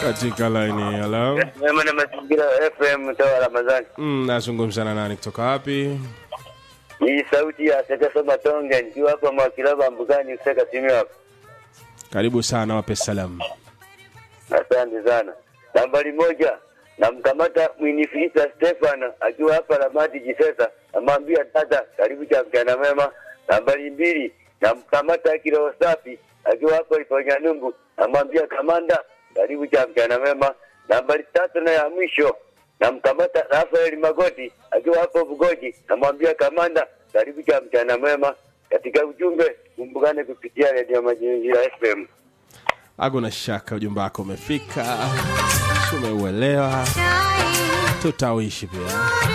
katika laini hello Mema na mazingira FM toa Ramadhani. mm, nazungumza na nani kutoka wapi Hii sauti ya Sekesa Matonge nikiwa hapa Mwakilaba Mbugani kuseka simu hapa. karibu sana wape salamu Asante sana. Nambari moja namkamata Mwinifrida Stefano akiwa hapa Ramadi Jisesa, namwambia dada, karibu cha mchana mema. Nambari mbili namkamata Kiroho Safi akiwa hapa Iponyanungu, namwambia kamanda, karibu cha mchana mema. Nambari tatu na ya mwisho namkamata Rafael Magoti akiwa hapo Bugoji, namwambia kamanda, karibu cha mchana mwema. Katika ujumbe kumbukane kupitia redio Mazingira FM. hakuna shaka ujumbe wako umefika tumeuelewa tutauishi pia